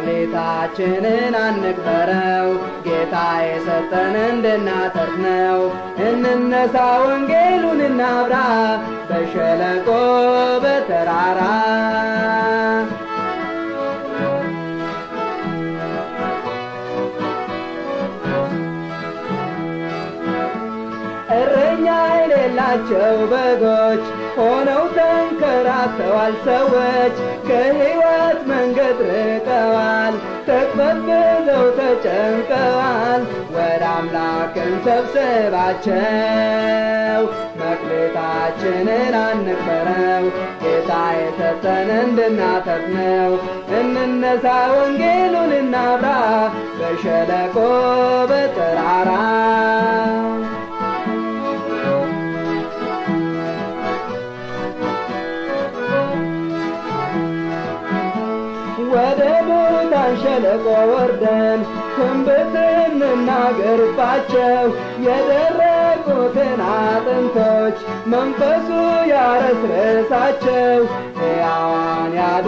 መክሊታችንን አንቅበረው ጌታ የሰጠን እንድናተርፍ ነው። እንነሳ ወንጌሉን እናብራ በሸለቆ በተራራ እረኛ የሌላቸው በጎች ሆነው ተንከራተዋል ሰዎች ከሕይወት መንገድ ርቀዋል ተቅበዝብዘው ተጨንቀዋል ወደ አምላክ እንሰብስባቸው መክሊታችንን አንቅበረው ጌታ የሰጠን እንድናተርፍ ነው እንነሳ ወንጌሉን እናብራ በሸለቆ በተራራ ወደ ሙታን ሸለቆ ወርደን ትንቢት እንናገርባቸው የደረቁትን አጥንቶች መንፈሱ ያረስርሳቸው ሕያዋን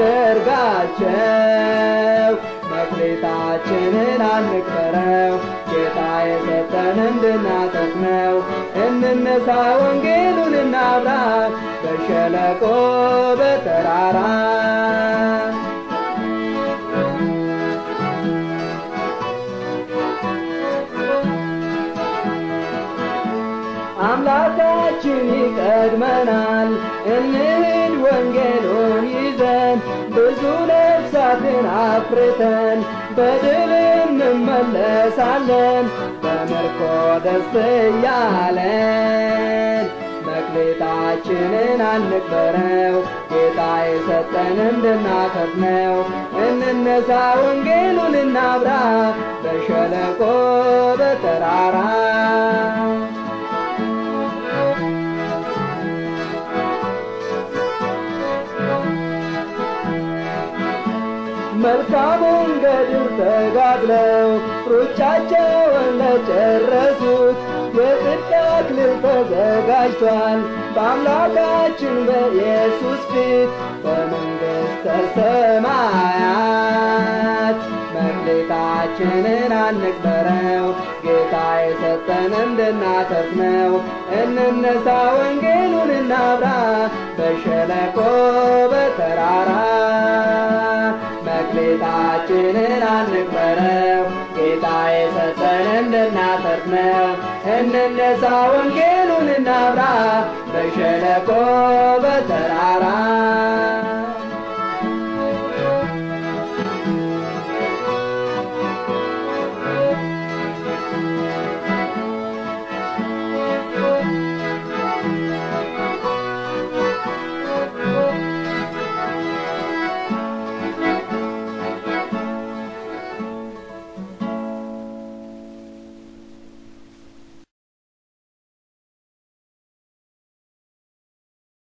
ያደርጋቸው መክሊታችንን አንቅበረው ጌታ የሰጠን እንድናተርፍ ነው እንነሳ ወንጌሉን እናብራ በሸለቆ በተራራ አምላካችን ይቀድመናል እንሂድ ወንጌሉን ይዘን ብዙ ነፍሳትን አፍርተን በድል እንመለሳለን በምርኮ ደስ እያለን መክሊታችንን አንቅበረው ጌታ የሰጠን እንድናተርፍ ነው እንነሳ ወንጌሉን እናብራ በሸለቆ በተራራ መልካሙን ገድል ተጋድለው ሩጫቸውን ለጨረሱት የጽድቅ አክሊል ተዘጋጅቷል በአምላካችን በኢየሱስ ፊት በመንግሥተ ሰማያት መክሊታችንን አንቅበረው ጌታ የሰጠን እንድናተርፍ ነው እንነሳ ወንጌሉን እናብራ በሸለቆ በተራራ መክሊታችንን አንቅበረው ጌታ የሰጠን እንድናተርፍ ነው እንነሳ ወንጌሉን እናብራ በሸለቆ